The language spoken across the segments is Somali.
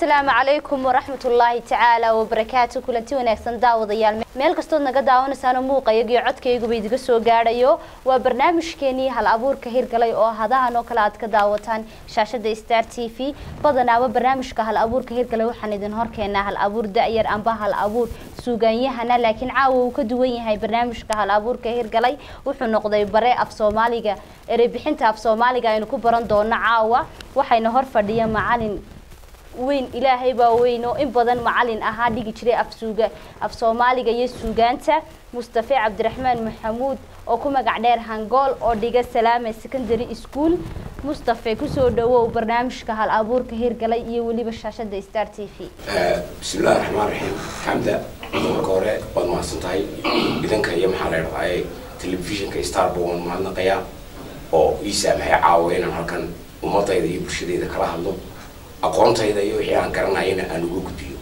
asalaamu calaykum waraxmat ullaahi tacaala wabarakaatu kulanti wanaagsan daawadayaal meel kastood naga daawanaysaan muuqayagiyo codkayguba idiga soo gaadhayo waa barnaamijkeenii hal abuurka hirgalay oo hadahan oo kale aad ka daawataan shaashada star t v badanaaba barnaamijka hal abuurka hirgalay waxaan idin horkeenaa hal abuur da-yar amba hal abuur suuganyahana laakiin caawa uu ka duwan yahay barnaamijka hal abuurka hirgalay wuxuu noqday bare af soomaaliga ereybixinta af soomaaliga aynu ku baran doono caawa waxayna hor fadhiya macalin weyn ilaahay baa weyn oo in badan macalin ahaa dhigi jiray afsuuga af soomaaliga iyo suugaanta mustafe cabdiraxmaan maxamuud oo ku magac dheer hangool oo dhiga salaame secondary school mustafe kusoo dhawow barnaamijka hal abuurka hirgalay iyo weliba shaashada star t v bismillahi raxmaan raxiim xamda marka hore waad mahadsan tahay idanka iyo maxaa la dhahaaye telefishinka starba waan mahadnaqayaa oo ii saamaxay caawa inaan halkan ummadayda iyo bulshadayda kala hadlo aqoontayda iyo wixii aan garanayana aan uga gudbiyo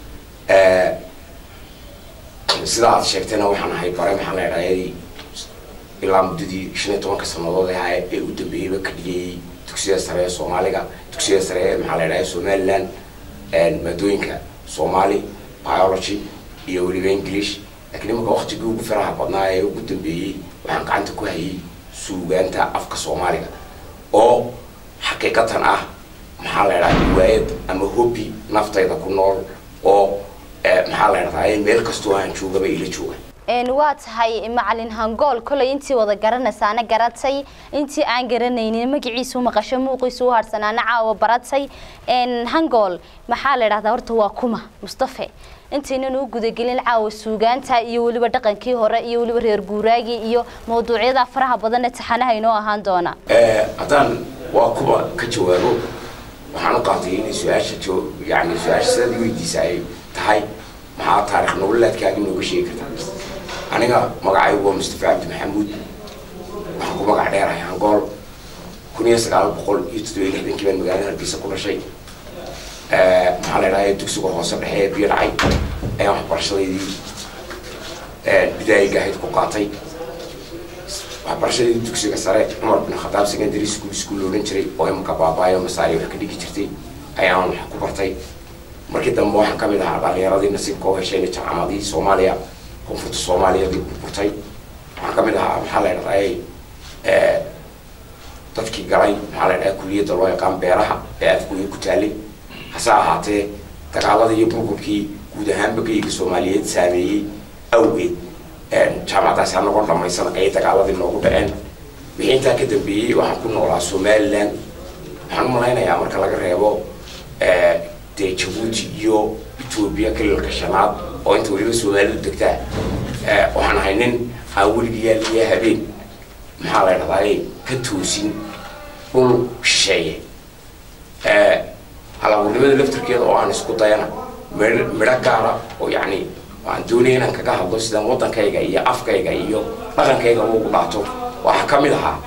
sida aad sheegtayna waxaan ahay bare maxaa la dhahayay ilaa muddadii shan iyo tobanka sanadood ahaa ee u dambeeyeyba ka dhigayay dugsiyada sare ee soomaaliga dugsiyada sare ee maxaa la dhahaya somaliland maadooyinka somali biology iyo weliba english laakiin imanka waktigii ugu faraha badnaa ee ugu dambeeyey waxaan gacanta ku hayay suugaanta afka soomaaliga oo xaqiiqatan ah maxaa la dhaha riwaayad ama hobby naftayda ku nool oo maxaa la dhahdaa meel kastoo aan joogaba ila jooga waa tahay macalin hangool kolay intii wada garanaysaana garatay intii aan garanaynin magaciisu maqasho muuqiisu u harsanaana caawa baratay hangool maxaa la dhahdaa horta waa kuma mustafe intaynan u gudagelin caawa suugaanta iyo weliba dhaqankii hore iyo weliba reer guuraagii iyo mawduucyada faraha badan ee taxanaha inoo ahaan doona haddaan waa kuma ka jawaabo waxaan u qaatay inay su-aasha yani su-aasha sidaad weydiisa ay tahay maxaa taarikh nololeedkaaga inooga sheegi kartaa aniga magacaygu waa mustafa cabdi maxamuud waxaan ku magac dheerahay hangool kun iyo sagaal boqol iyo toddobiyo lixdankii baan magaalada hargeysa ku dhashay maxaa la idhahay dugsiga hoose dhexe ee biyo dhacay ayaan waxbarashadaydii bidaayiga ahayd ku qaatay waxbarashadii dugsiga sare cumar bin khadaab secondary school school odhan jiray oo imanka baabaayo masaari wax ka dhigi jirtay ayaan wax ku bartay markii dambe waxaan kamid ahaa dhalinyaradii nasiibka oo heshayna jaamacamadii soomaaliya koonfurta soomaaliyadii burburtay waxaan kamid ahaa maxaa la dhahday dadkii galay maxaa la dhahaa kuliyadda loo yaqaan beeraha ee afgooya ku taalay hase ahaatee dagaaladii iyo burburkii guud ahaanba geyga soomaaliyeed saameeyey awgeed jaamacadaasi anagoon dhamaysan ayay dagaaladii noogu dhaceen wixii intaa ka dambeeyey waxaan ku noolaa somaliland waxaan u malaynayaa marka laga reebo dee jabuuti iyo etoobiya kaliilka shanaad oo inta weliba soomaalidu degtaa waxaan ahay nin aan weligiyaa liya habeen maxaa la dhahdaay ka toosin dhul shisheeye halabuurnimada laftarkeeda oo aan isku dayana midho gaara oo yacni waan doonaya inaan kaga hadlo sidaan waddankayga iyo afkayga iyo dhaqankayga ugu dhaato waxaa ka mid ahaa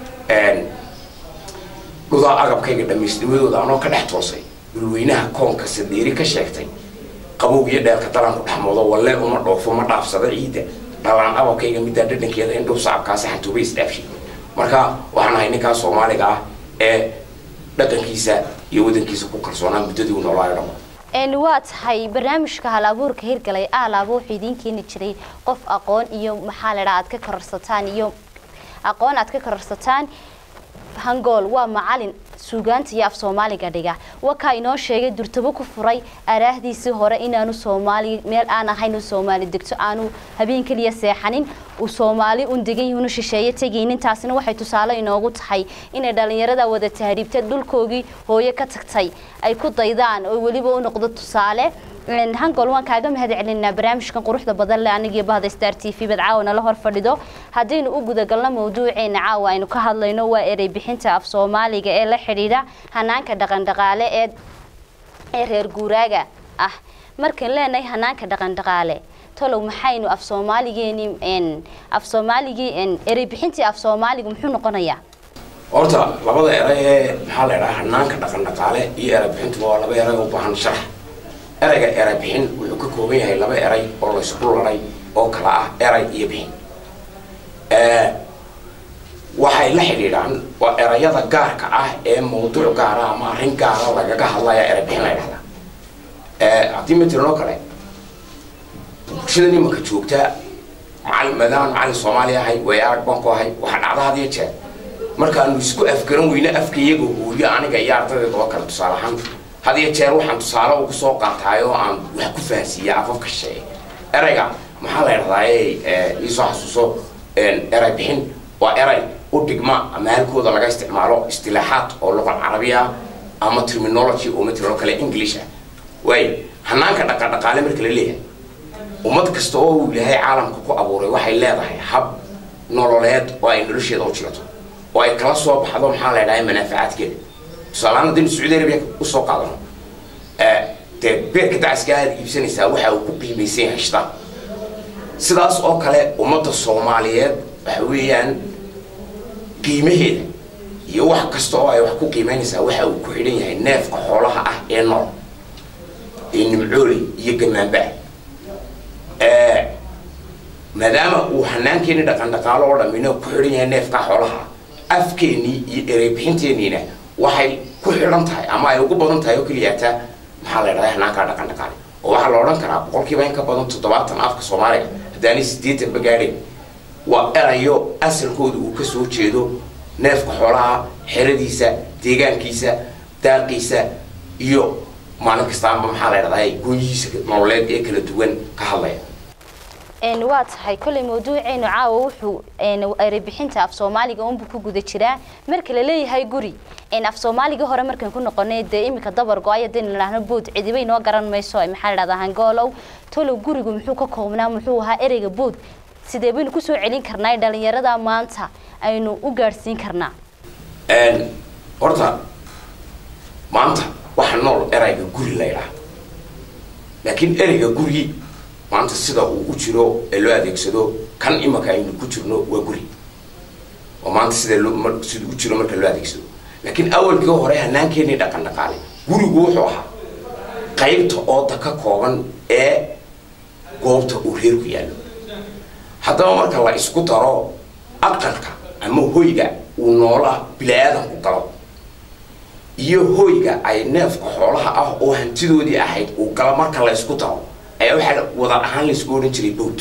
dhudaa agabkayga dhamaysnimadooda anoo ka dhex toosay dhulweynaha koonka sadeeri ka sheegtay qabowg iyo dheelka dalanku dhexmoodo walle uma dhoofo ma dhaafsado ciidda dhalaan ababkayga middaa dhadhankeeda in dhow sacabkaasi xantuuba isdhaafshay marka waxaan ahay ninkaa soomaaliga ah ee dhaqankiisa iyo wadankiisa ku kalsoonaa muddadii u noolaayo dhamo waa tahay barnaamijka hal abuurka hirgalay aalaaba wuxuu idiin keeni jiray qof aqoon iyo maxaa la dhaha aad ka kororsataan iyo aqoon aad ka kororsataan hangool waa macalin suugaanta iyo af soomaaliga dhiga wakaa inoo sheegay durtabo ku furay araahdiisii hore inaanu soomaali meel aan ahayn soomaali degto aanu habeen keliya seexanin uu soomaali un degan yihiin u shisheeye tegaynin taasina waxay tusaale inoogu tahay inay dhalinyarada wada tahriibtay dhulkoogii hooyo ka tagtay ay ku daydaan oo weliba u noqdo tusaale hangol waan kaaga mahad celinaa barnaamijkan quruxda badan leh anigiyo bahda star t v bad caawa nala hor fadhido haddaynu u gudagalno mawduuceena caawa aynu ka hadlayno waa erey bixinta af soomaaliga ee la xidhiidha hanaanka dhaqandhaqaale ee ee reer guuraaga ah markaan leenahay hanaanka dhaqandhaqaale tolow maxaynu af soomaaligeeni af soomaaligii erey bixintii af soomaaligu muxuu noqonayaa horta labada eray ee maxaa la dhahaa hanaanka dhaqandhaqaale iyo erey bixintuba waa laba eray u baahan sharax erayga eray bixin wuxuu ka kooban yahay laba eray oo laysku laray oo kala ah eray iyo bixin waxay la xidhiidhaan waa erayada gaarka ah ee mawduuc gaara ama arrin gaara lagaga hadlaya eray bixin la dhahdaa haddii matalan oo kale bulshada nimanka joogta macalin maadaama macalin soomaali ahay way arag baan ku ahay waxaa dhacda had iyo jeer markaanu isku afgaran weyne afka iyagoo hooriyo aniga iyo ardayda oo kale tusaale ahaan had iyo jeer waxaan tusaale ugu soo qaataay oo aan wax ku fahansiiya afafka shisheeye erayga maxaa la idhahdaa iisoo xasuuso eray bixin waa eray u dhigma ama halkooda laga isticmaalo istilaaxaad oo luqal carabi ah ama terminology oo matalan oo kale english ah waay hanaanka dhaqadhaqaale marka la leeyahay ummad kasta oo uu ilaahay caalamka ku abuuray waxay leedahay hab nololeed oo ay nolosheeda u jilato oo ay kala soo baxdo maxaa la idhahay manaafacaadkeeda tusaalahaan haddaynu sacuudi arabia usoo qaadano dee beerka dacaska aad iibsanaysaa waxa uu ku qiimaysan yahay shita sidaas oo kale ummadda soomaaliyeed waxa weeyaan qiimaheeda iyo wax kasta oo ay wax ku qiimeynaysaa waxa uu ku xidhan yahay neefka xoolaha ah ee nool ee nimcooley iyo gamaanbaa maadaama uu hanaankeeni dhaqan dhaqaalo oo dhamina ku xidhan yahay neefka xoolaha afkeenii iyo ereybixinteeniina waxay ku xidhan tahay ama ay ugu badan tahay oo keliyaataa maxaa la idhahdaa hanaankaa dhaqan dhaqaale oo waxaa la odhan karaa boqolkiiba in ka badan toddobaatan afka soomaaliga haddaanay siddeetanba gaadheen waa erayo asalkooda uu ka soo jeedo neefka xoolaha xeradiisa deegaankiisa daaqiisa iyo maalin kastaanba maxaa la idhahdaa goonyihiisa nololeed ee kala duwan ka hadlaya waa tahay kolley mawduuceenu caawa wuxuu erebixinta af soomaaliga unbu ku guda jiraa marka la leeyahay guri af soomaaliga hore markaan ku noqonay dee iminka dabar go-ay hadaynu idhaahno bood cidibay noo garan mayso maxaa la dhahdaa hangoolow tolow gurigu muxuu ka koobnaa muxuu ahaa ereyga bood sidee baynu kusoo celin karnaa dhalinyarada maanta aynu u gaadhsiin karnaa horta maanta waxa nool erayga guri la ydhaha laakiin ereyga guri maanta sida uu u jiro ee loo adeegsado kan imaka aynu ku jirno waa guri oo maanta sida loo sida u jiro marka loo adeegsado laakiin awalkii hore hanaankeenii dhaqan dhaqaale gurigu wuxuu ahaa qaybta ooda ka kooban ee goobta uu reerku yaallo haddaba marka la isku daro aqalka ama hoyga uu noolaa bili-aadanku galo iyo hoyga ay neefka xoolaha ah oo hantidoodii ahayd uu galo marka la isku daro ayaa waxaa wada ahaan laisku odhan jiray bowd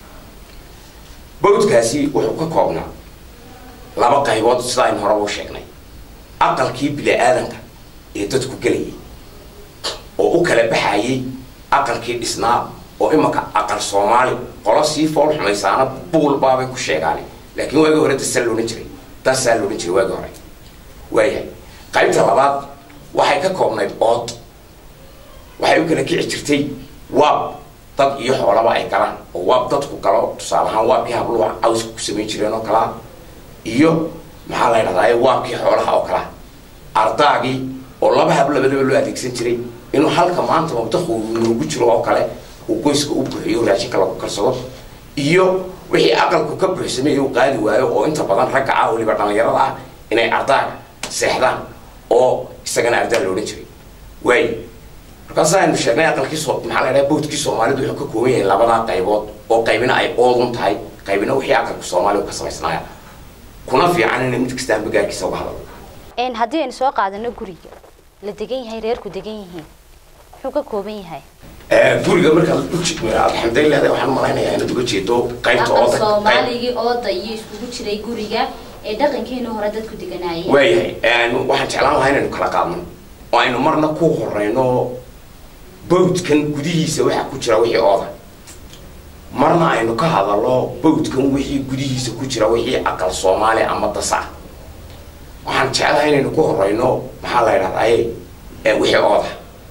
bowdkaasi wuxuu ka koobnaa laba qaybood sida aynu horeba u sheegnay aqalkii bili-aadanka ee dadku gelayay oo u kala baxayay aqalkii dhisnaa oo imaka aqal soomaali qolo sii fool xumaysaana buul baabay ku sheegaane laakiin waagii hore dasaa loodhan jiray dasaa loodhan jiray waagii hore waayahay qaybta labaad waxay ka koobnayd ood waxay u kala kici jirtay waab dad iyo xoolaba ay galaan oo waab dadku galo tusaale ahaan waabkii habluha cawska ku samayn jireen oo kalaa iyo maxaa la ydhahdaa waabkii xoolaha oo kalaa ardaagii oo laba hab labadaba loo adeegsan jiray inuu halka maanta mabdaqu noogu jiro oo kale uu qoyska u buuxiyo raashinka lagu karsado iyo wixii aqalku ka buuxsamay uu qaadi waayo oo inta badan ragga ah weliba dhallinyarada ah inay ardaaga seexdaan oo isagana ardaa la odhan jiray waay markaas aynu sheegnay aqalkii so maxaa la dhaha bowdkii soomaalidu wuxuu ka kooban yahay labadaa qaybood oo qaybina ay oodun tahay qaybina wixii aqalka soomaaliga ka samaysnaaya kuna fiican in mid kastaan bagaarkiisa uga hadalo haddii aynu soo qaadano guriga la degan yahay reerku degan yihiin muxuu ka kooban yahay guriga markaad alxamdulilah waxaan malaynayaa inaad uga jeedo qaybta ooda soomaaligii ooda iyo iskugu jiray guriga ee dhaqankeena hore dadku deganaayeen waayahay waxaan jeclaan lahaa inaynu kala qaadno oo aynu marna ku horeyno bawdkan gudihiisa waxaa ku jira wixii ooda marna aynu ka hadalno bawdkan wixii gudihiisa ku jira wixii aqal soomaali ama dasa waxaan jeclahay inaynu ku horeyno maxaa la ydhahdaye wixii ooda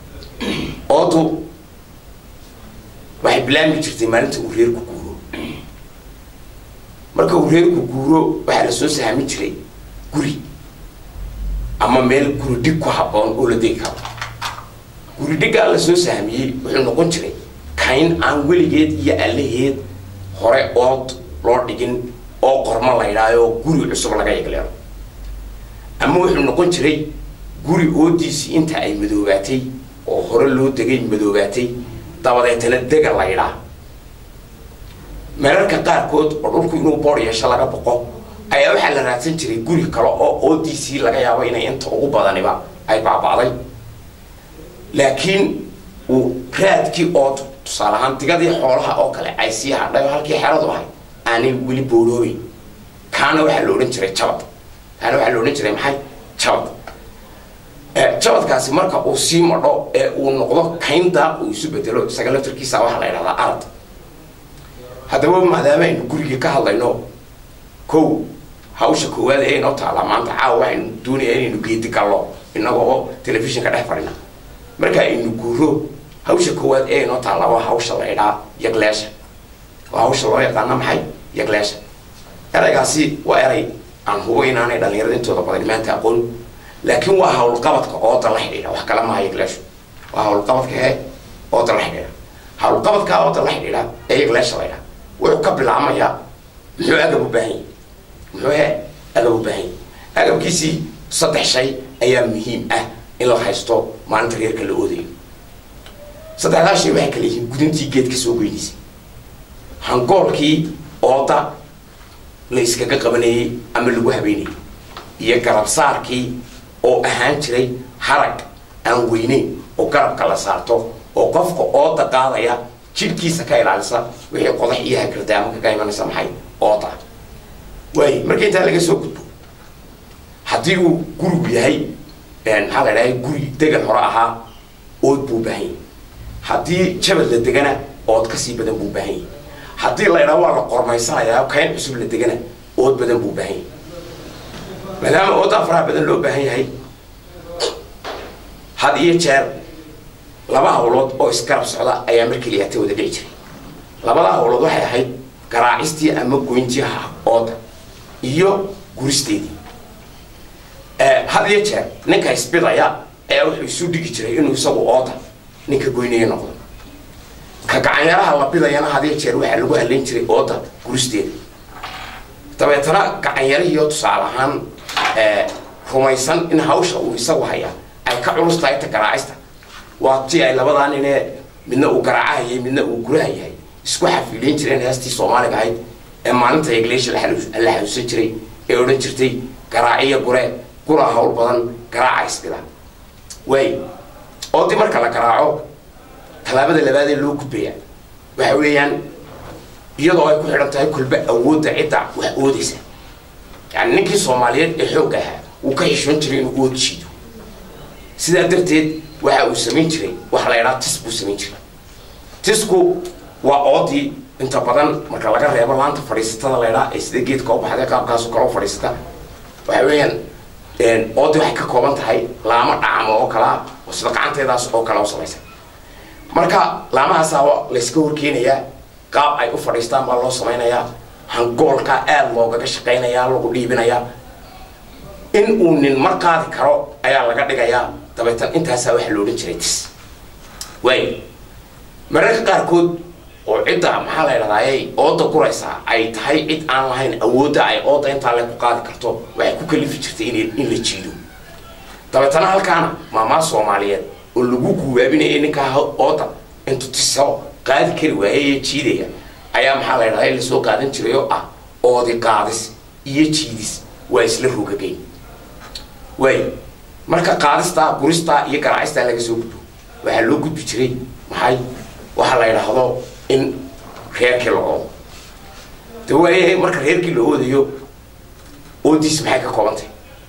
oodu waxay bilaami jirtay maalinta uu reerku guuro marka uu reerku guuro waxaa la soo sahmin jiray guri ama meel guri dhig ku habboon oo la degi karo guri dhiggaa la soo sahmiyey wuxuu noqon jiray kayn aan weligeed iyo allaheed hore ood loo dhigin oo qormo la ydhaayo guri cusub laga egleero ama wuxuu noqon jiray guri oodiisii inta ay madoobaatay oo hore loo degay madoobaatay dabadeetana dega la ydhaa meerarka qaarkood oo dhulku inuu boor yeesho laga boqo ayaa waxaa la raadsan jiray guri kale oo oodiisii laga yaabo inay inta ugu badaniba ay baaba'day laakiin uu raadkii ood tusaale ahaan digadii xoolaha oo kale ay sii hadhay oo halkii xeradu ahay aanay weli booroobeyn kaana waxaa la odhan jiray jabad kaana waxaa la odhan jiray maxay jabad jabadkaasi marka uu sii madho ee uu noqdo kayn daaq uu isu bedelo isaga laftarkiisa waxaa la yidhahdaa arad haddaba maadaama aynu gurigii ka hadlayno kow hawsha koowaad ee inoo taala maanta caawa waxaynu doonaya inaynu geedi gallo inagoo telefishinka dhex fadhina marka aynu guuro hawsha koowaad ee inoo taalla waa hawsha la idhaa yagleesha waa hawsha loo yaqaana maxay yagleesha eraygaasi waa eray aan hubo inaanay dhalinyarada intooda badan maanta aqoon laakiin waa hawlqabadka ooda la xidhiidha wax kale maaha yagleeshu waa hawlqabadka ee ooda la xidhiidha hawlqabadka ooda la xidhiidha ee yagleesha la idhaa wuxuu ka bilaabmayaa muxuu agab u baahan yahay muxuu he agab u baahan yahay agabkiisii saddex shay ayaa muhiim ah in la haysto maalinta reerka la oodayo saddexdaa shay waxay kala yihiin gudintii geedka soo goynaysay hangoolkii ooda la iskaga qabanayey ama lagu habeynayay iyo garabsaarkii oo ahaan jiray harag aan weyneyn oo garabka la saarto oo qofka ooda qaadaya jidhkiisa ka ilaalisa wixii qodax iyo hagardaamo kaga imanaysa maxay ooda waay marka intaa laga soo gudbo haddii uu gurigu yahay maxaa la dhahay guri degan hore ahaa ood buu baahan yahay haddii jabad la degana ood kasii badan buu baahan yahay haddii la idhaha waa la qormaysanayaa kayn cusub la degana ood badan buu baahan yahay maadaama oodaa faraha badan loo baahan yahay had iyo jeer laba hawlood oo isgarab socda ayaa mar keliyaata wada dhici jiray labada hawlood waxay ahayd garaacistii ama goyntii ooda iyo guristeedii had iyo jeer ninka isbidaya ayaa wuxuu isu dhigi jiray inuu isagu ooda ninka goynaya noqdo ka gacanyaraha la bidayana had iyo jeer waxaa lagu halayn jiray ooda guristeeda dabeetana gacanyarihiyo tusaale ahaan rumaysan in hawsha uu isagu hayaa ay ka culus tahay ta garaacista waa ti ay labadaa ninee midna uu garaacahayay midna uu guraha yahay isku xafiileyn jireen heestii soomaaliga ahayd ee maalinta egleesha la xasuusan jiray ee odhan jirtay garaaciya gure gura hawl badan garaaca isbida waay oodii marka la garaaco tallaabada labaadee loo gudbaya waxa weeyaan iyadoo ay ku xidhan tahay kulba awoodda cidda wax oodaysa yani ninkii soomaaliyeed ee xoogga ahaa wuu ka xishoon jiray inuu ood jiido sidaa darteed waxa uu samayn jiray waxa la idhaha tis buu samayn jiray tisku waa oodii inta badan marka laga reebo laanta fadhiisatada la idhaha ee sida geedka u baxday qaabkaasoo kale u fadhiisata waxa weeyaan oodii waxay ka kooban tahay laamo dhacamo oo kalaa oo sida gacanteedaas oo kale u samaysan marka laamahaasaa layska horkeenayaa qaab ay u fadhiistaan baa loo samaynayaa hangoolkaa aada loogaga shaqaynayaa lagu dhiibinayaa in uu nin mar qaadi karo ayaa laga dhigayaa dabeetan intaasaa waxaa la odhan jiray tis waay mararka qaarkood oo cidda maxaa la idhahdaayay ooda guraysaa ay tahay cid aan lahayn awoodda ay ooda intaa le ku qaadi karto waxay ku kalifi jirtay in in la jiido dabeetana halkaana maamaa soomaaliyeed oo lagu guwaabinayay ninkaa ooda intuu tiso qaadi kari waayay ee jiidaya ayaa maxaa la idhahdaa lasoo qaadan jiray oo ah oodi qaadis iyo jiidis waa isla rogagayn waay marka qaadistaa guristaa iyo garaacistaa laga soo gudbo waxaa loo gudbi jiray maxay waxaa la idhaahdo in reerkii la oodo de waayahay marka reerkii la oodayo oodiis maxay ka koobantay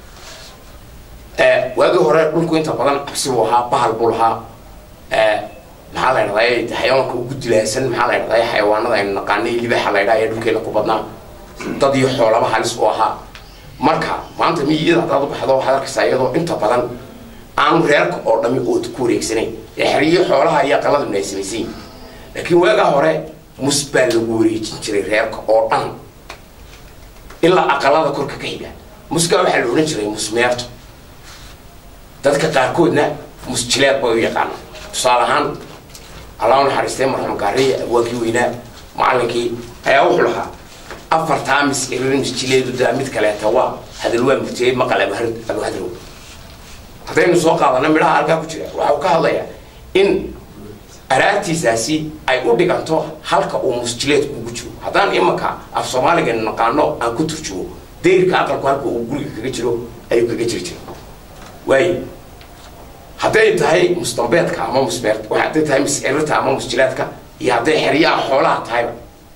waagii hore dhulku inta badan cabsi buu ahaa bahal buu lahaa maxaa la idhahdaa xayawaanka ugu dilaasan maxaa la idhahdaa xayawaanada aynu naqaanay libaaxa la idhaha ee dhulkeena ku badnaa dad iyo xoolaba halis u ahaa marka maanta miyiyada haddaad u baxdo waxaad arkaysaa iyadoo inta badan aanu reerka oo dhami ood ku wareegsanayn ee xeriyo xoolaha iyo aqaladuna ay samaysan laakiin waagaa hore mus baa lagu wareejin jiray reerka oo dhan ilaa aqalada korka ka xiga muskaa waxaa la odhan jiray musmeerto dadka qaarkoodna musjileed bay u yaqaana tusaale ahaan allah u naxariistay marxuum gaariya abwaakii weynaa macallinkii ayaa wuxuu lahaa afartaa mis irir misjileedu daa mid kaleeta waa hadal waa murtiyey maqal abuhadrow haddaynu soo qaadana midhaha halkaa ku jira waxa uu ka hadlayaa in araartiisaasi ay u dhiganto halka uu musjileedku ugu jiro haddaan imanka af soomaaliga naqaano aan ku turjumo dayrka aqalku halka uu guriga kaga jiro ayuu kaga jiri jira waayo hadday tahay musdambeedka ama musmeer hadday tahay miscirirta ama musjilaadka iyo hadday xeryaha xoolaha tahayba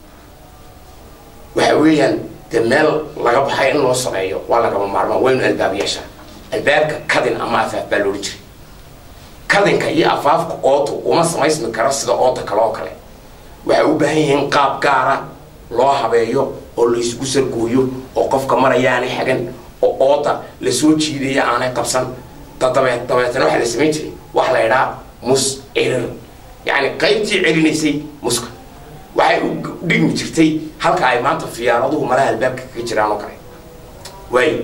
waxa weeyaan dee meel laga baxay in loo sameeyo waa lagama maarmaan waynu albaab yeeshaa albaabka kadin ama afaaf baa loola jiray kadinka iyo afaafka oodu uma samaysmi karo sida ooda kale oo kale waxay u baahan yihiin qaab gaara loo habeeyo oo laysgu sargooyo oo qofka maraya aanay xagan oo ooda lasoo jiidaya aanay qabsan dadabeed dabeetana waxaa la samayn jiray waxa la idhaha mus cirir yacni qaybtii celinaysay muska waxay u dhigmi jirtay halka ay maanta fiyaaraduhu malaha albaabka kaga jiraan oo kale waayo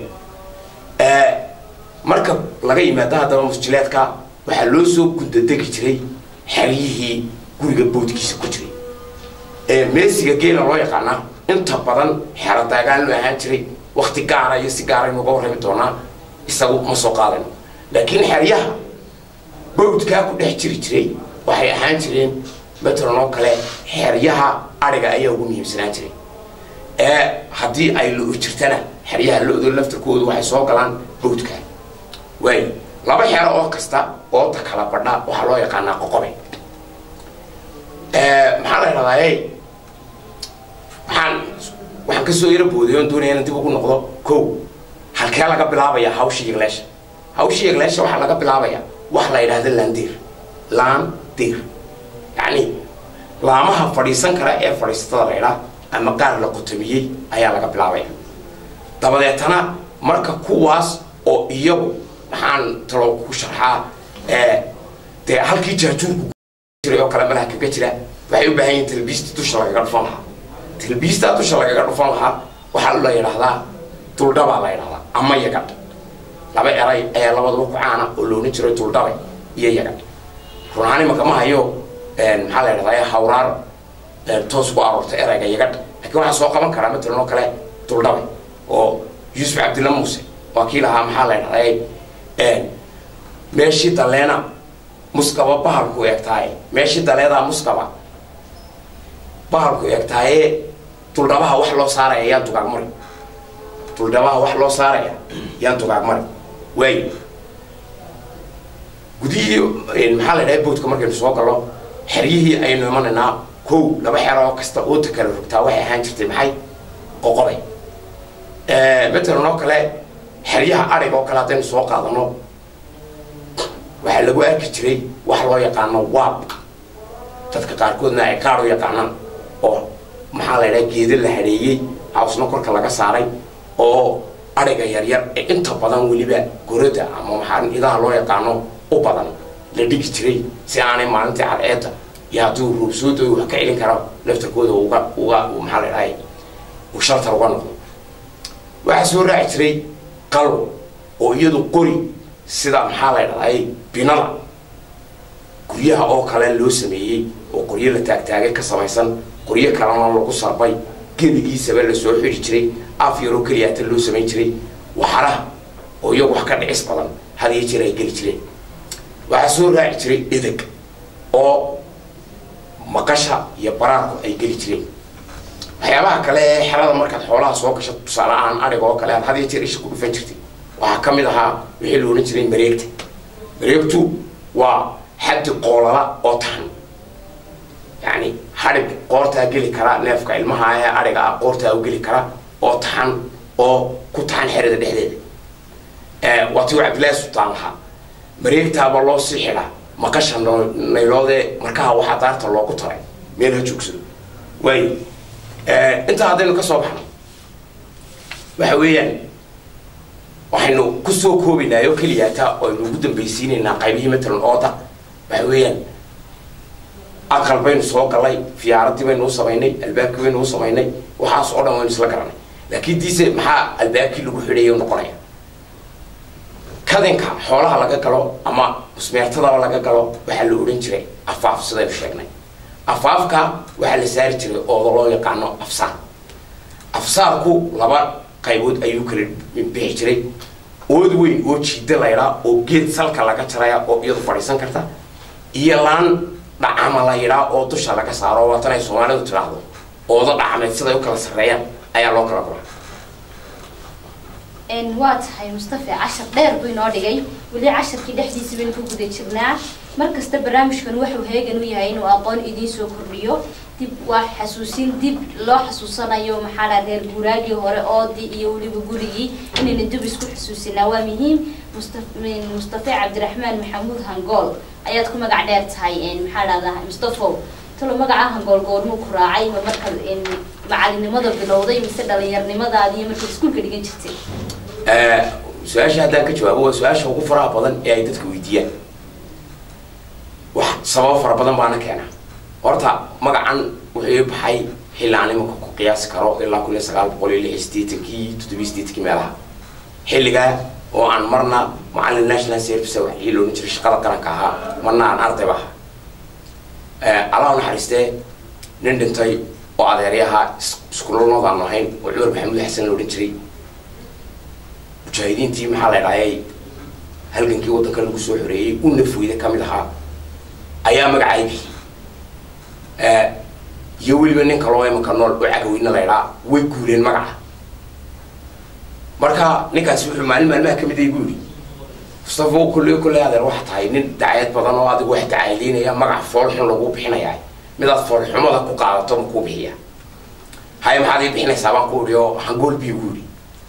marka laga yimaado haddaba musjilaadka waxaa loo soo gundadegi jiray xeryihii guriga boodkiisa ku jiray meesiga geela loo yaqaanaa inta badan xero daagaan loo ahaan jiray wakti gaara iyo si gaara inuga warrami doonaa isagu ma soo qaadayno laakiin xeryaha bawdkaa ku dhex jiri jiray waxay ahaan jireen matalan oo kale xeryaha adhiga ayaa ugu muhiimsanaan jiray ee haddii ay lo jirtana xeryaha lo-do laftarkoodu waxay soo galaan bawdka waayo laba xero oo kasta ooda kala badha waxaa loo yaqaanaa qoqobe maxaa la idhahdaa waxaan waxaan kasoo yaro booday oon doonaya inaan dib ugu noqdo ko halkee laga bilaabaya hawsha yegleesha hawsha yegleesha waxaa laga bilaabaya wax la yidhahda laandiir laandiir yacni laamaha fadhiisan kara ee fadhiisatada la idhaa ama qaar la qotomiyey ayaa laga bilaabaya dabadeetana marka kuwaas oo iyagu maxaan talo ku sharxaa dee halkii jaajuurku jiray oo kale malaha kaga jira waxay u baahan yihin talbiista dusha lagaga dhufan lahaa talbiista dusha lagaga dhufan lahaa waxaa la yidhahdaa duldhabaa la yidhahdaa ama yagadh laba eray ayaa labadaba ku caana oo loona jiro duldhabe iyo yagadh run ahaan imaka ma hayo maxaa la yidhahdaa hawraar toos ku aroorta erayga yagadh laakiin waxaa soo qaban karaa matalan oo kale duldhabe oo yuusuf cabdilla muuse waa kii lahaa maxaa la yidhahdaa meeshii daleena muskaba bahalku eegtaaye meeshii daleedaa muskaba bahalku eegtaaye duldhabaha wax loo saaraya yaan dugaag mari duldhabaha wax loo saaraya yaan dugaag mari waayo gudihii maxaa la dhahay boodka markaynu soo gallo xeryihii aynu imanaynaa kow laba xero oo kasta ooda kala rogtaa waxay ahaan jirtay maxay qoqobay matalan oo kale xeryaha adhig oo kale haddaynu soo qaadano waxaa lagu arki jiray wax loo yaqaano waab dadka qaarkoodna ay qaar u yaqaanaan oo maxaa la ydhaha geeda la hadheeyey hawsna korka laga saaray oo adhiga yaryar ee inta badan weliba gorada ama maxaa idaha loo yaqaano u badan la dhigi jiray si aanay maalintii cadceedda iyo hadduu roobsooda wax ka celin karo laftarkooda uga uga maxaa la dhahay uu shaltar uga noqdo waxaa soo raaci jiray qalo oo iyadu qori sida maxaa la dhahday binada guryaha oo kale loo sameeyey oo qoryo la taagtaagay ka samaysan qoryo kalena lagu sarbay geligiisaba lasoo xiri jiray af yaroo keliyaata loo samayn jiray waxaraha oo iyagu wax ka dhicis badan had iyo jeer ay geli jireen waxaa soo raaci jiray edeg oo maqasha iyo baraarku ay geli jireen waxyaabaha kale ee xerada markaad xoolaha soo gasho tusaale ahaan adhiga oo kale aad had iyo jeer isha ku dhufan jirtay waxaa ka mid ahaa wixii la odhan jiray mareegta mareegtu waa xaddi qoolala oo taxan yacni hadhig qoortaa geli kara neefka ilmaha ee adhiga ah qoortaa u geli kara oo taxan oo ku taxan xerada dhexdeeda waa tii cabdillaahi sultaan lahaa mareegtaaba loo sii xidhaa maqasha nayloodee markaha waxaa daarta loogu taray meel ha joogsado waayo intaa haddaynu ka soo baxno waxa weeyaan waxaynu kusoo koobinaa oo keliyaata aynu ugu dambaysiinaynaa qaybihii matalan ooda waxa weeyaan aqal baynu soo galay fiyaaradii baynu u samaynay albaabkii baynu u samaynay waxaas oo dhan waynu isla garanay laakiin diise maxaa albaabkii lagu xidhaya noqonaya kadinka xoolaha laga galo ama musmeertadaba laga galo waxaa la odhan jiray afaaf sidaynu sheegnay afaafka waxaa la saari jiray ooda loo yaqaano afsaar afsaarku laba qaybood ayuu kala bixi jiray ood weyn oo jiida laydhaa oo geed salka laga jaraya oo iyadu fadhiisan karta iyo laan dhacama la yidhaa oo dusha laga saaro waatan ay soomaalidu tidhaahdo oodo dhacameed siday u kala sarreeyaan ayaa loo kala gulaa een waa tahay mustafa cashar dheer buu inoo dhigay weli casharkii dhexdiisa baynu ku guda jirnaa markasta barnaamijkan wuxuu heegan u yahay inuu aqoon idiin soo kordhiyo dib waa xasuusin dib loo xasuusanayo maxaa la reer guuraagii hore oodii iyo weliba gurigii inayna dib isku xasuusinaa waa muhiim mustafa mustafa cabdiraxmaan maxamuud hangool ayaad ku magac dheer tahay een maxaa dhahdaa mustafo talo magaca hangool goormuu ku raacay ma markaad een macalinimada bilowday mise dhalinyarnimadaadii iyo markaad iskuulka dhigan jirtay su-aasha haddaan ka jawaabo waa su-aasha ugu faraha badan ee ay dadka weydiiyaan wax sababo fara badan baana keena horta magacan wuxuu ii baxay xilli aan imanka ku qiyaasi karo ilaa kun iyo sagaal boqol iyo lix iyo siddeetankii toddobiyo siddeetankii meelaha xilligaa oo aan marna macallin national service waxii loohan jiray shaqada qaranka ahaa marna aan ardayba ahaa allah u naxariistee nin dhintay oo adeeryaha iskuulalnooda aanu ahayn oo cumar maxamuud xasan la odhan jiray mujaahidiintii maxaa la idhaayay halgankii waddanka lagu soo xoreeyey u nafweyda ka mid ahaa ayaa magacay bixi iyo weliba nin kaloo imanka nool oo cagaweyna la idhaa way guureen magaca marka ninkaasi wuxuu maalin maalmaha ka mid ay guuri mustafa kolley kolley adeer waxa tahay nin dacayad badan oo adigu wax dacayleynaya magac foolxun lagu bixinayaa midaad foolxumada ku qaadato ma kuu bixiya haya maxaad ii bixinaysaa baan ku idhi oo hangool bii guuri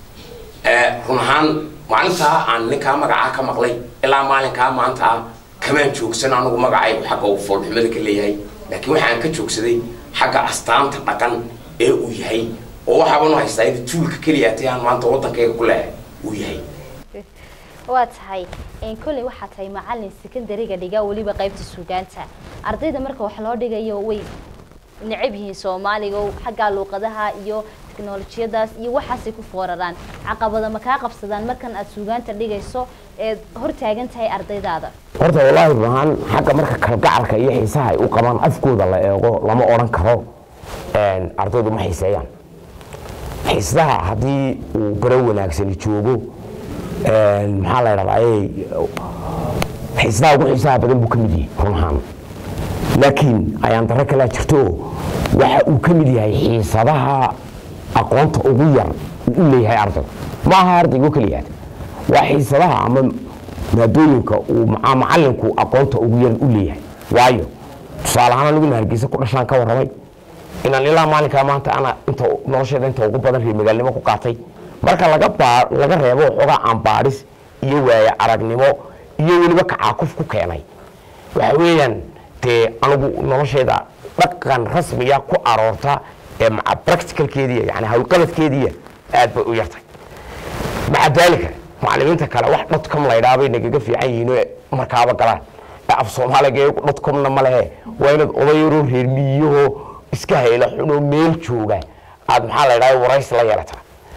run ahaan maalintaa aan ninkaa magacaa ka maqlay ilaa maalinkaa maanta ah kamaan joogsan anigu magacaygu xagga uu foolxumada ka leeyahay laakiin waxaan ka joogsaday xagga astaanta dhaqan ee uu yahay oo waxaaban u haystaa in tuulka keliya atay aan maanta waddankayga ku leehay uu yahay waa tahay kolley waxaa tahay macalin secondariga dhiga weliba qaybta suugaanta ardayda marka wax loo dhigayo way necab yihiin soomaaliga oo xagga luuqadaha iyo teknolojiyadaas iyo waxaasay ku fooraraan caqabada ma kaa qabsadaan markan aad suugaanta dhigayso eed hortaagan tahay ardaydaada horta wallaahi ruhaan xagga marka kalgacalka iyo xiisaha ay u qabaan afkooda la eego lama odhan karo ardaydu ma xiiseeyaan xiisdaha haddii uu baro wanaagsani joogo maxaa la dhahdaa xiisdaha ugu xiisaha badan buu ka mid yahay run ahaan laakiin ayaan darro kalaa jirto waxa uu ka mid yahay xiisadaha aqoonta ugu yar uu u leeyahay ardayga ma aha ardaygo keliyaad waa xiisadaha ama maadooyinka uu macalinku aqoonta ugu yar u leeyahay waayo tusaale ahaan aniguna hargeysa ku dhashaan ka warramay inaan ilaa maalinkaa maanta ana inta nolosheeda inta ugu badan reer magaalnimo ku qaatay marka laga baa laga reebo waxoogaa aan baadhis iyo waaye aragnimo iyo weliba kacaakuf ku keenay waxa weeyaan dee anigu nolosheeda dhaqan rasmiya ku aroorta ee maca practicalkeediya yani hawlqabadkeediya aad bay u yartay maca daalika macalimiinta kale wax dotcom laydhaa bay nagaga fiican yihiin oo markaaba galaan ee af soomaaliga dotcomna ma lehe waa inaad odayaroo reer miyahoo iska hayla xunoo meel jooga aad maxaa la ydhaha warays la yeelataa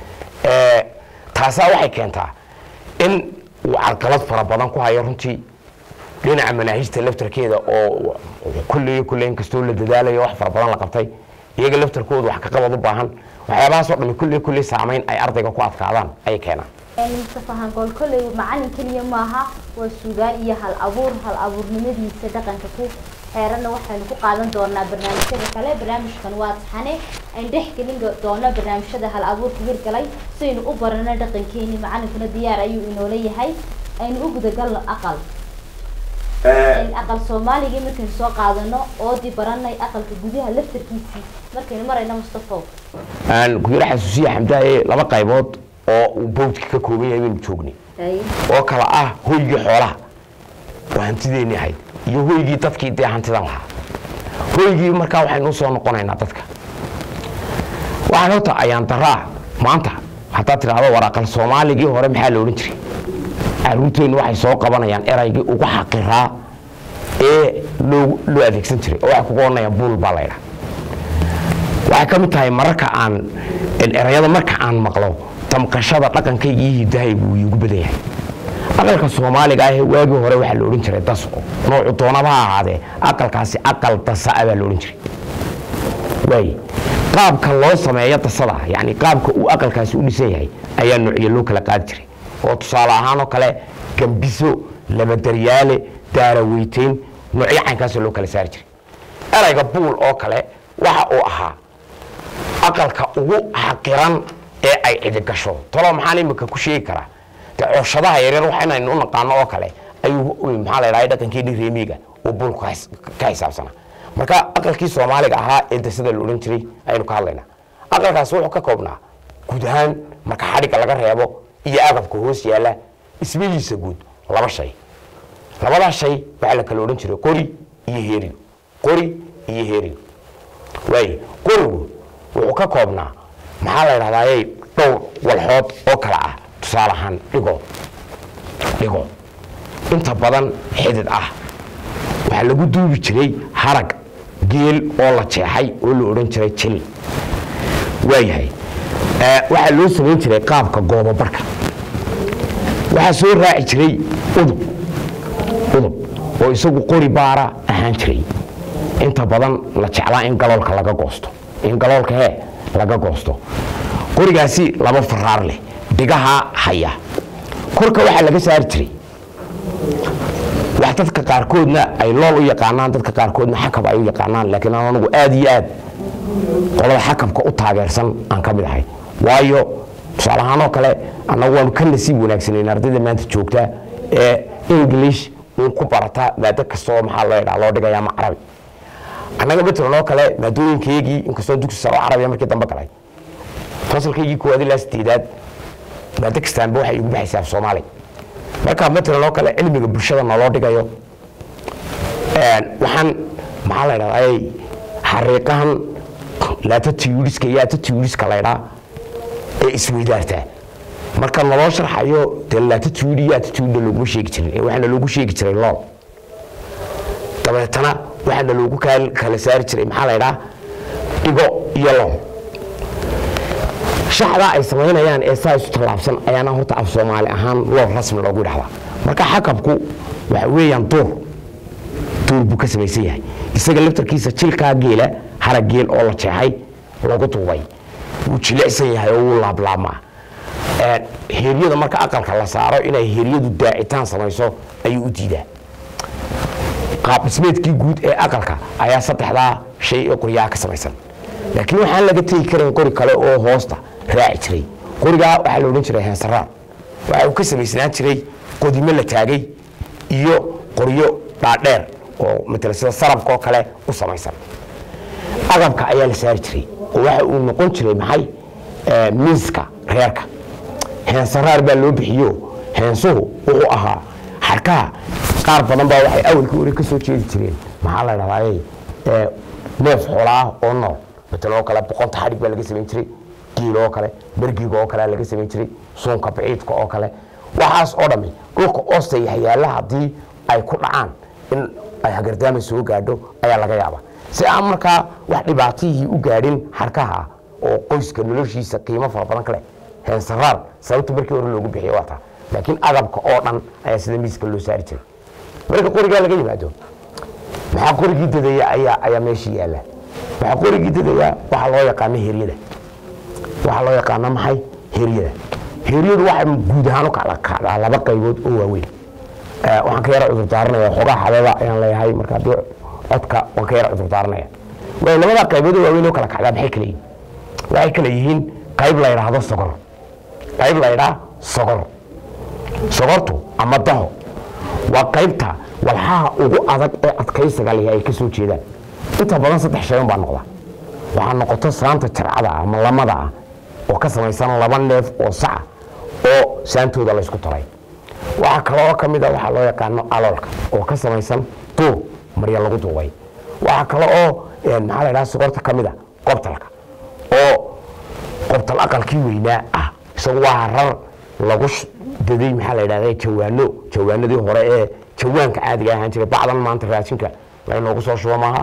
taasaa waxay keentaa in uu carqalad fara badan ku hayo runtii dhinaca manaahijta laftarkeeda oo kulley kulley inkastoo la dadaalayo wax fara badan la qabtay iyaga laftarkooda wax ka qabad u baahan waxyaabahaasoo dhami kulley kulley saamayn ay ardayga ku adkaadaan ayay keenaan mustafa hangool kolley macalin keliya maaha waa suugaan iyo hal abuur hal abuurnimadiisa dhaqanka ku xeeranna waxaynu ku qaadan doonaa barnaamijyada kale barnaamijkan waa taxane aan dhex gelin doono barnaamijyada hal abuurka hirgalay siaynu u barano dhaqankeeni macalinkuna diyaar ayuu inoola yahay aynu u gudagalno aqal aqal soomaaligii markaynu soo qaadano oodii baranay aqalka gudaha laftarkiisii markaynu marayno mustafo aan ku yara xasuusiya xamdaaye laba qaybood oo uu bawdka ka kooban yahay baynu joognay oo kala ah hoygii xoolaha oo hantideeni ahayd iyo hoygii dadkii dee hantidan lahaa hoygii markaa waxaynu usoo noqonaynaa dadka waxaan horta ayaan daraa maanta haddaad tidhaahdo war aqal soomaaligii hore maxaa la odhan jiray caruurteennu waxay soo qabanayaan eraygii ugu xaqiraa ee loo loo adeegsan jiray oo waxay kuga odhanayaan buul baa laydhaa waxay ka mid tahay mararka aan erayada marka aan maqlo damqashada dhaqankayga iyo hidahaygu wuu iigu badan yahay aqalka soomaaliga ahee waagii hore waxaa la odhan jiray dasco noocu doonaba ha ahaadee aqalkaasi aqal dasaa baa la odhan jiray waay qaabka loo sameeyo dasada yani qaabka uu aqalkaasi u dhisan yahay ayaa noocyo loo kala qaadi jiray oo tusaale ahaan oo kale gambiso labadaryaale daaraweyteyn noocyo caynkaasoo loo kala saari jiray erayga buul oo kale waxa uu ahaa aqalka ugu xaqiran ee ay cidi gasho talo maxaan imika ku sheegi karaa de cooshadaha yaryar waxa inaynu u naqaano oo kale ayuu maxaa la yidhahda dhaqankeeni reemiga oo bulku ka his- ka xisaabsanaa marka aqalkii soomaaliga ahaa ee dasada la odhan jiray ayaynu ka hadlaynaa aqalkaasi wuxuu ka koobnaa guud ahaan marka xadhigga laga reebo iyo agabka hoos yaalla ismihiisa guud laba shay labadaa shay waxaa la kala odhan jiray qori iyo heerigo qori iyo heerigo waaye qorigu wuxuu ka koobnaa maxaa la yidhahdaaye dhowr walxood oo kala ah tusaale ahaan dhigo dhigo inta badan xidid ah waxaa lagu duubi jiray harag geel oo la jeexay oo la odhan jiray jil waayahay Eh, waxaa loo samayn jiray qaabka goobabarka waxaa soo raaci jiray udub udub oo isagu qori baara ahaan jiray inta badan la jeclaa in galoolka laga goosto in galoolka hee laga goosto qorigaasi laba faraar leh dhigaha haya korka waxaa laga saari jiray wax dadka qaarkoodna ay lool u yaqaanaan dadka qaarkoodna xakab ay u yaqaanaan laakiin aan anigu aad iyo aad qolada xakabka u taageersan aan ka mid ahay waayo tusaale ahaan oo kale annagu waanu ka nasiib wanaagsanayn ardayda maanta joogta ee english uun ku barata maado kastoo maxaa loo yidhaha loo dhigaya ama carabi annaga matalan oo kale maadooyinkaygii inkastoo dugsi saro carabiya markii dambe galay fasalkaygii koowaad ilaa sideedaad maado kastaanba waxay igu baxaysaa af soomaali marka matalan oo kale cilmiga bulshada naloo dhigayo een, waxaan maxaa la yidhahdaa xariiqahan laatatiuriska iyo atatiuriska laydhaa ee isweydaartaa marka naloo sharxayo dee laatatiuri iyo atatiurina looguma sheegi jirin ee waxaana loogu sheegi jiray lool dabeetana waxaana loogu kaal- kala saari jiray maxaa laydhaa dhigo iyo lool shaxdaa ay samaynayaan ee saa isu tallaabsan ayaana horta af soomaali ahaan lool rasmi loogu dhahdaa marka xakabku waxa weeyaan duur duur buu ka samaysan yahay isaga laftarkiisa jilkaa geela harag geel oo la jeexay lagu duubay wuu jilicsan yahay oo wuu laablaamaa Ee, heeryada marka aqalka la saaro inay heeryadu daacitaan samayso ayuu u diidaa qaab dhismeedkii guud ee aqalka ayaa saddexdaa shay ee qoryaha ka samaysan laakiin waxaan laga tegi karin qori kale oo hoosta raaci jiray qorigaa waxaa la odhan jiray heensaraar waxa uu ka samaysnaan jiray qodimo la taagay iyo qoryo dhaadheer oo matala sida sarabka oo kale u samaysan agabka ayaa la saari jiray oo waxa uu noqon jiray maxay Eh, miiska reerka heensaraar baa loo bixiyo heensuhu wuxuu ahaa xarkaha qaar badan baa waxay awalkii hore ka soo jeedi jireen maxaa la dhahdaayey neef xoola ah oo nool matala oo kale boqonta xadhig baa laga samayn jiray giil oo kale bergiga oo kale laga samayn jiray suunka baciidka oo kale waxaas oo dhammi dhulka oosta iyo hayaalaha haddii ay ku dhacaan in ay hagardaama soo gaadho ayaa laga yaaba si aan markaa wax dhibaatihii u gaadhin xarkaha ah oo qoyska noloshiisa qiimo fara badan ka leh heensaraar sababta markii hore loogu bixiyo waa taa laakiin agabka oo dhan ayaa sida miiska loo saari jiray marka qorigaa laga yimaado maxaa qorigii dadaya ayaa ayaa meesha yaalla waxaa qorigii dadaya waxaa loo yaqaano heryada waxaa loo yaqaano maxay heryada heryadu waxay guud ahaan u kala kacdaa laba qaybood oo waaweyn Eh, waxaan ka yara cudur daaranaya xoogaa xabeeba ayaan leeyahay marka haddii codka waan ka yara cudur daaranaya waayo labadaa qaybood oo waaweyn oo kala kacdaa maxay kala yihiin waxay kala yihiin qayb la yidhaahdo sogor qayb la yidhaha sogor sogortu ama daho waa qaybta walxaha ugu adag ee adkaysiga lihi ay ka soo jeedaan inta badan saddex shay un baa noqda waxaa noqoto saanta jarcada ah ama lamada ah oo ka samaysan laba neef oo saca oo saantooda laysku taray waxaa kaloo ka mid a waxaa loo yaqaano aloolka oo ka samaysan duub marya lagu duubay waxaa kale oo eh, maxaa la yidhaha sogorta ka mid a qobtalka oo qobtal aqalkii weynaa ah isagu waa rar lagu sh- daday maxaa la yidhahda jawaano jawaanadii hore ee jawaanka caadiga ahaan jiray bacdan maanta raashinka laynoogu soo shubo maaha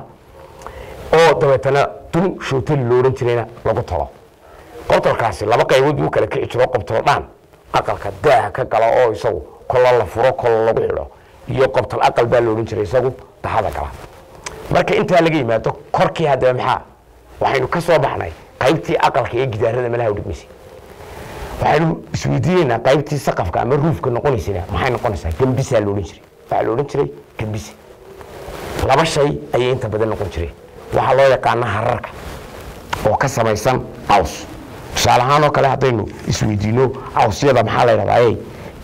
oo dabeetana dun shootali loo odhan jirayna lagu talo qobtalkaasi laba qaybood buu kala kici jiro qobtal dhaan aqalka daaha ka gala oo isagu kolla la furo kolla lagu xidho iyo qobtal aqal baa la odhan jiray isagu dahada gala marka intaa laga yimaado korkii haddaba maxaa waxaynu ka soo baxnay qaybtii aqalka ee gidaarada malaha u dhigmaysay waxaynu isweydiinaynaa qaybtii saqafka ama ruufka noqonaysana maxay noqonaysaa gembisaa la odhan jiray waxaa la odhan jiray gembise laba shay ayay inta badan noqon jireen waxaa loo yaqaana hararka oo ka samaysan aws tusaale ahaan oo kale haddaynu isweydiino cawsyada maxaa la yidhahdaa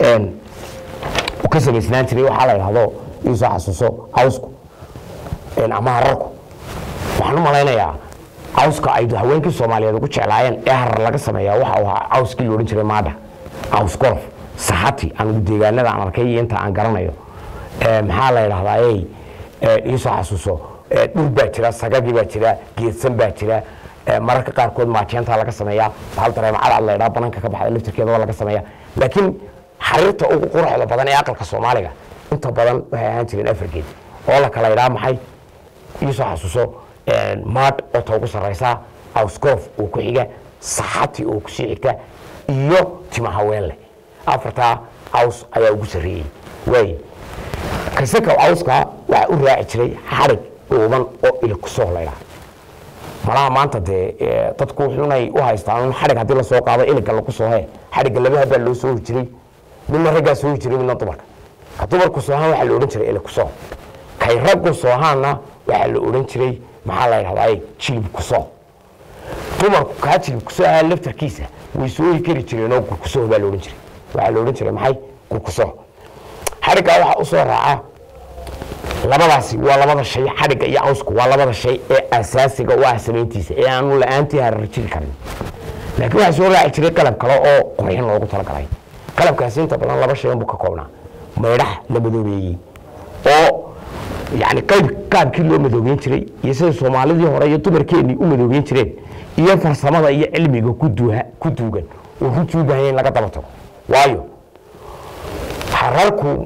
uu ka samaysnaan jiray waxaa la yidhahdo iisoo xasuuso cawsku ama hararku waxaan u malaynayaa cawska ay haweenkii soomaaliyeed ugu jeclaayeen ee harar laga sameeyaa waxa uu ahaa cawskii la odhan jiray maadha caws gorof saxati anigu deegaanada aan arkay iyo inta aan garanayo maxaa la yidhahdaa ey iisoo xasuuso dhul baa jira sagagii baa jira geedsan baa jira mararka qaarkood maajeenta laga sameeyaa hal dareemacada la ydhaa banaanka ka baxda laftirkeeda laga sameeya laakiin xariirta ugu quruxda badan ee aqalka soomaaliga inta badan waxay ahaan jireen afargeed oo la kala idhaa maxay iisoo xasuuso maadh oo ta ugu sarraysaa awsgoof oo ku xiga saxati oo kusii xigta iyo tima haweenleh afartaa caws ayaa ugu sarreeyey waay kasaka cawska waxaa u raaci jiray xarig dhuuban oo ilkusoo laydhaa malaha maanta dee dadku wuxuunay u haystaan xadhig haddii lasoo qaado iliga lagu soo he xadhigga laba habaa loo soo hor jiray midna raggaa soo hor jiray midna dumarka ka dumarku soohaan waxaa la odhan jiray ilikusoo kay raggu soohaanna waxaa la odhan jiray maxaa la yidhahdaa jilibkusoo dumarku kaa jilibkusoo ahaa laftarkiisa way soohi kari jireenoo gurkusoo baa la odhan jiray waxaa la odhan jiray maxay gurkusoo xadhiggaa waxaa usoo raaca labadaasi waa labada shay xadhigga iyo cawsku waa labada shay ee asaasiga u ah samayntiisa ee aanu la-aantii harar jiri karin laakiin waxaa soo raaci jiray qalab kale oo qurxin loogu talagalay qalabkaasi inta badan laba shay unbuu ka koobnaa maydhax la madoobeeyey oo yani qayb qaabkii loo madoobeyn jiray iyo sida soomaalidii hore iyo dumarkeennii u madoobeyn jireen iyo farsamada iyo cilmiga ku duugan oo runtii u baahanya in laga daba tago waayo hararku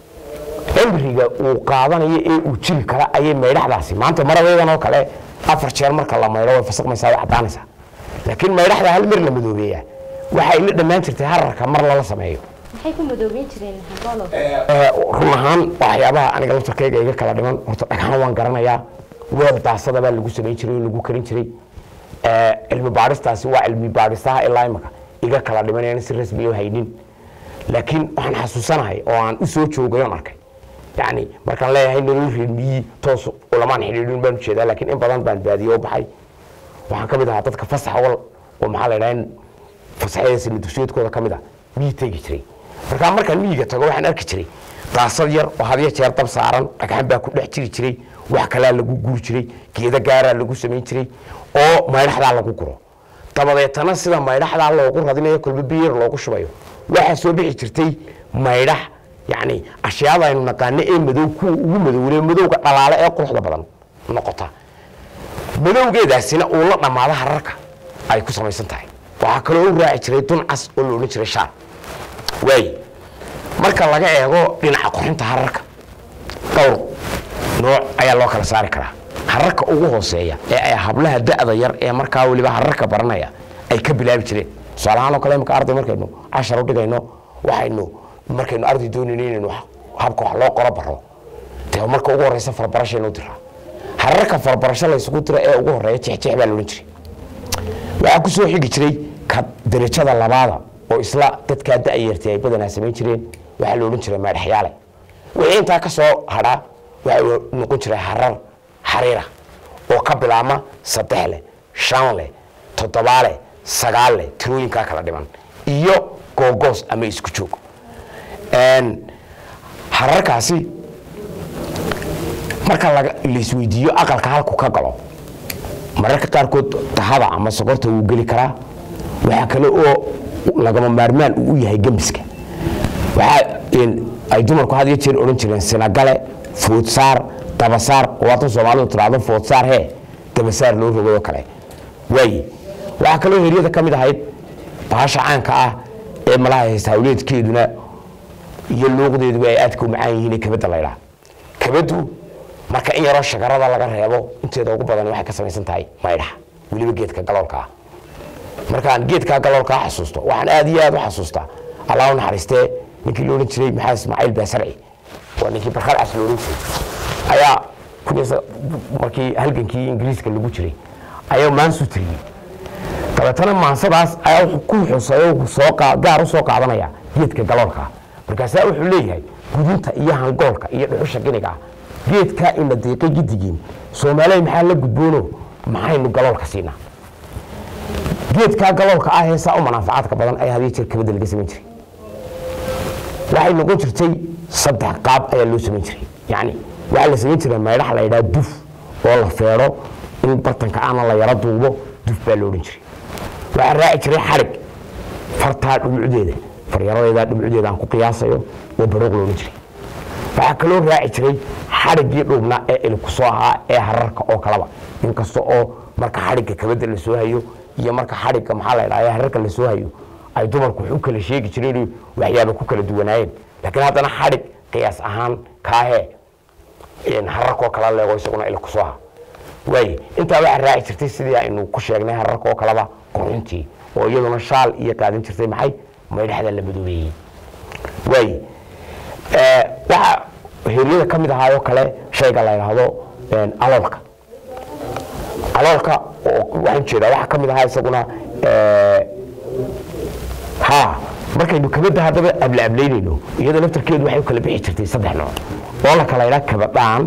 cimriga uu qaadanayo ee uu jiri kara ayay maydhaxdaasi maanta maradeedan oo kale afar jeer marka la maydho way fasaqmaysaa way caddaanaysaa laakiin maydhaxda hal mar la madoobeeyaa waxay la dhammaan jirtay hararka mar lala sameeyo maxay ku madoobeyn jireen hangolo run ahaan waxyaabaha aniga laftarkayga iga kala dhiman horta dhagxaan waan garanayaa weel daasada baa lagu samayn jiray oo lagu karin jiray cilmi baadhistaasi waa cilmi baadhistaha ilaa imaka iga kala dhiman aan si rasmi u haynin laakiin waxaan xasuusanahay oo aan u soo joogay oon arkay yani markaan leeyahay nolol reer miyi toos ulamaan xidhiidhin baan ujeedaa laakiin in badan baan baadiye u baxay waxaan ka mid ahaa dadka fasax wal oo maxaa la yidhaha fasaxyada sina dugsiyeedkooda ka mid ah miyi tegi jiray markaa markaan miyiga tago waxaan arki jiray daasad yar oo hadiyo jeer dab saaran dhagxan baa ku dhex jiri jiray wax kalaa lagu guri jiray geeda gaaraa lagu samayn jiray oo maydhaxdaa lagu guro dabadeetana sida maydhaxdaa loogu radinayo kolba biyar loogu shubayo waxaa soo bixi jirtay maydhax yani ashyaada aynu naqaano ee madow kuwa ugu madowle madowga dhalaale ee quruxda badan noqota madowgeedaasina uu la dhammaado hararka ay ku samaysan tahay waxaa kaloo u raaci jiray dun cas oo la odhan jiray shaar waay marka laga eego dhinaca qurxinta hararka dhowr nooc ayaa loo kala saari karaa hararka ugu hooseeya ee ay hablaha da'da yar ee markaa weliba hararka baranaya ay ka bilaabi jireen tusaalahaan oo kale imaka arday markaynu cashar u dhigayno waxaynu markaynu arday doonayno inaynu habka wax loo qoro baro dee marka ugu horeysa farabarashaynu diraa hararka farabarasho laysugu dira ee ugu horeeya jexjeex baa laodhan jiray waxaa ku soo xigi jiray ka darajada labaada oo isla dadkaa da'yartay ay badanaa samayn jireen waxaa la odhan jiray maadhaxyaale wixii intaa ka soo hadhaa waxaa noqon jiray harar xariira oo ka bilaabma saddex leh shan leh toddobaa leh sagaal leh tirooyinkaa kala dhiman iyo googoos ama isku joog hararkaasi marka laisweydiiyo aqalka halku ka galo mararka qaarkood tahada ama sokorta wuu geli karaa waxaa kale oo lagama maarmaan uu u yahay gembiska waxaa ay dumarku had iyo jeer odhan jireen sinagale foodsaar dabasaar oo waatan soomaalidu tiraahdo foodsaar hee dabasaar loo rogayoo kale waaye waxaa kaloo heryada ka mid ahayd bahasha caanka ah ee malaha haysta hawleedkeeduna iyo luuqdeeduba ay aadka u macaan yihiin kabadda laydhaa kabaddu marka in yaroo shagarada laga reebo inteeda ugu badan waxay ka samaysan tahay maydhaxa weliba geedka galoolka ah markaan geedkaa galoolkaa xasuusto waxaan aad iyo aad u xasuustaa allah u naxariistee ninkii la odhan jiray maxaa ismaaciil baasarci waa ninkii barkad cas la odhan jiray ayaa markii halgankii ingiriiska lagu jiray ayaa maansu tiriyey dabeetana maansadaas ayaa wuxuu ku xusayo soo gaar u soo qaadanaya geedka galoolka markaasaa wuxuu leeyahay gudinta iyo hangoolka iyo dhuxusha giniga ah geedkaa ina deeqay gidigiin soomaaliya maxaa la gudboono maxaynu galoolka siinaa geedkaa galoolka ah ee saa u manaafacaadka badan ayaa hadiyo jeer kabadda laga samayn jiray waxay noqon jirtay saddex qaab ayaa loo samayn jiray yacni waxaa la samayn jiray maydhax la yidhaha duf oo la feedho in bartanka aana la yaro duubo duf baa lo odhan jiray waxaa raaci jiray xadhig fartaa dhumucdeeda faryaradeeda dhumucdeeda aan ku qiyaasayo oo baroog lo odhan jiray waxaa kaloo raaci jiray xadhiggii dhuubnaa ee ilku soo ahaa ee hararka oo kaleba inkasta oo marka xadhigga kabadda la soo hayo iyo marka xadhigga maxaa la ydhaha hararka la soo hayo ay dumarku wax u kala sheegi jireen waxyaaba ku kala duwanaayeen laakiin haddana xadhig qiyaas ahaan kaahee hararkoo kala leego isaguna ilku soo aha waaye intaa waxaa raaci jirtay sidii aynu ku sheegnay hararka oo kaleba qurxintii oo iyaduna shaal iyo qaadan jirtay maxay maydhaxda la madoobeeyey waaye waxaa heryada ka mid ahaayoo kale shayga la yidhaahdo aloolka aloolka waxaan jeedaa waxaa ka mid ahaa isaguna ha markaynu kabadda haddaba ablaablaynayno iyadoo laftarkeedu waxay u kala bixi jirtay saddex nooc oo la kala yidhaha kabadhaan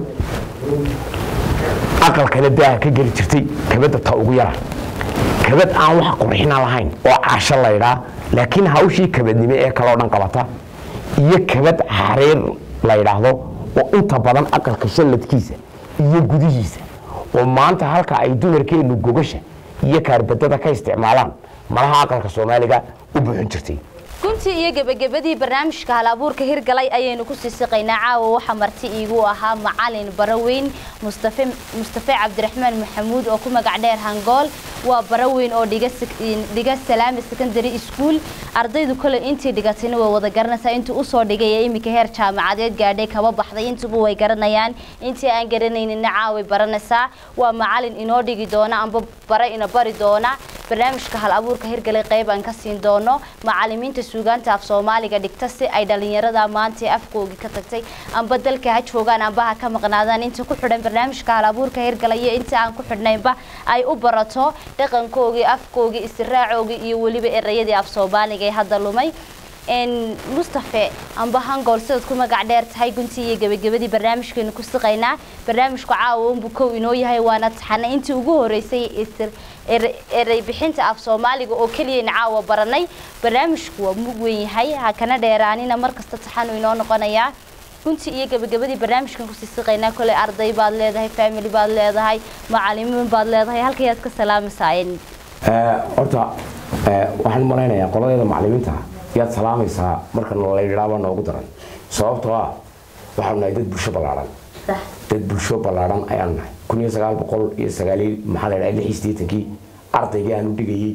aqalkana daaha ka geli jirtay kabadda ta ugu yara kabad aan wax qurxina lahayn oo caasho la ydhaa laakiin hawshii kabadnimo ee kaleo dhan qabata iyo kabad xariir la yidhaahdo oo inta badan aqalka shalladkiisa iyo gudihiisa oo maanta halka ay dumarkeennu gogasha iyo kaarbadada ka isticmaalaan malaha aqalka soomaaliga u buuxin jirtay guntii iyo gebagabadii barnaamijka hal abuurka hirgalay ayaynu ku sii siqaynaa caawa waxaa marti iigu ahaa macalin baraweyn mustafe mustafe cabdiraxmaan maxamuud oo ku magac dheer hangool waa baraweyn oo dhiga dhiga salaami secondary school ardaydu kale intii dhigatayna way wada garanaysaa intuu usoo dhigay ee iminka heer jaamacadeed gaadhay kaba baxday intuba way garanayaan intii aan garanaynina caaway baranaysaa waa macalin inoo dhigi doona amba bare ina bari doona barnaamijka hal abuurka hirgalay qayb aan ka siin doono macalimiinta suugaanta af soomaaliga dhigta si ay dhalinyarada maanta afkoogii ka tagtay amba dalka ha joogaan amba ha ka maqnaadaan inta ku xidhan barnaamijka hal abuurka hirgalay iyo inta aan ku xidhnaynba ay u barato dhaqankoogii afkoogii istiraacoogii iyo weliba erayadii af soomaaliga ee hadda lumay mustafe amba hangool sidaad ku magac dheer tahay guntii iyo gebagabadii barnaamijkeenu ku siqaynaa barnaamijku caawa unbu kow inoo yahay waana taxana intii ugu horeysay eray bixinta af soomaaliga oo keliyayna caawa baranay barnaamijku waa mug weyn yahay ha kana dheeraanina markasta taxanu inoo noqonayaa runtii iyo gebagabadii barnaamijkan kusii siqaynaa koley arday baad leedahay family baad leedahay macalimiin baad leedahay halkayaad ka salaamaysaayeen horta waxaan malaynayaa qoladeeda macalimiinta yaad salaamaysaa marka la yidhaaba noogu daran sababtoo ah waxaanu nahay dad bulsho ballaadhan dad bulsho ballaadhan ayaanu nahay kun iyo sagaal boqol iyo sagaaliy maxaa la yidhaha lix iyo siddeetankii ardaygii aan u dhigayey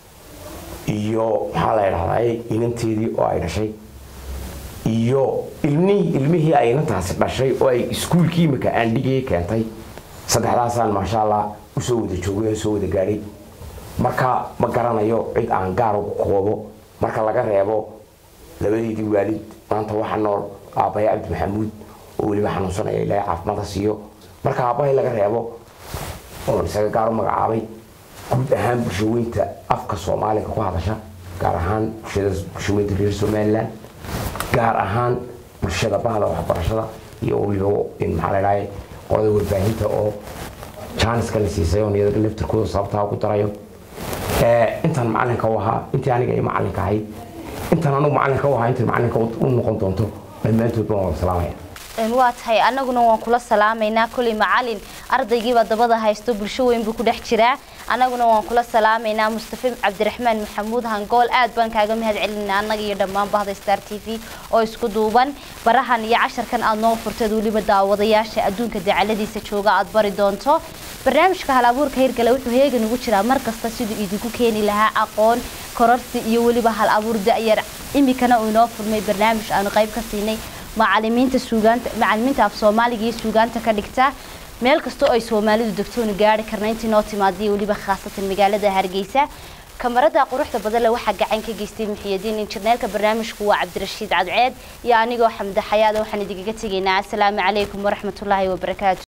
iyo maxaa la yidhahdaa inanteedii oo ay dhashay iyo ilmihii ilmihii ay inantaasi dhashay oo ay iskuulkii imika aan dhigayay keentay saddexdaasaan maasha allah usoo wada joogay oo soo wada gaadhay marka ma garanayo cid aan gaar ugu koobo marka laga reebo labadeedii waalid maanta waxa nool aabbahay cabdi maxamuud oo weliba xanuunsanaya ilaahay caafimaada siiyo marka aabbahay laga reebo oon isaga gaar u magacaabay guud ahaan bulshaweynta afka soomaaliga ku hadasha gaar ahaan bulshada bulshaweynta reer somaliland gaar ahaan bulshada bahda waxbarashada iyo weliba maxaa la dhahay qolada warbaahinta oo jaaniska la siisay oo niyada laftirkooda sababtaa ugu darayo intaan macalinka u ahaa intii aniga ay macalinka ahayd intaan anugu macalinka u ahaa intii macalinka u noqon doonto dhammaantood baan wada salaamaya waa tahay annaguna waan kula salaamaynaa koley macalin ardaygiiba dabada haysto bulsho weyn buu ku dhex jiraa annaguna waan kula salaamaynaa mustafe cabdiraxmaan maxamuud hangool aad baan kaaga mahad celinaa annaga iyo dhammaan bahda star t v oo isku duuban barahan iyo casharkan aad noo furteed weliba daawadayaasha adduunka dacaladiisa jooga aad bari doonto barnaamijka hal abuurka hirgale wuxuu heegan ugu jiraa mar kasta siduu idinku keeni lahaa aqoon kororsi iyo weliba hal abuur da'yar imikana uu inoo furmay barnaamij aanu qayb ka siinay macalimiinta suugaanta macalimiinta af soomaaliga iyo suugaanta ka dhigta meel kastoo ay soomaalidu degtoonu gaari karna intii noo timaadiyo weliba khaasatan magaalada hargeysa kamarada quruxda badan le waxaa gacan ka geystay muxiyadiin injineerka barnaamijku waa cabdirashiid cadceed iyo anigoo xamde xayaada waxaan idinkaga tegaynaa asalaamu calaykum waraxmatullaahi wabarakaatu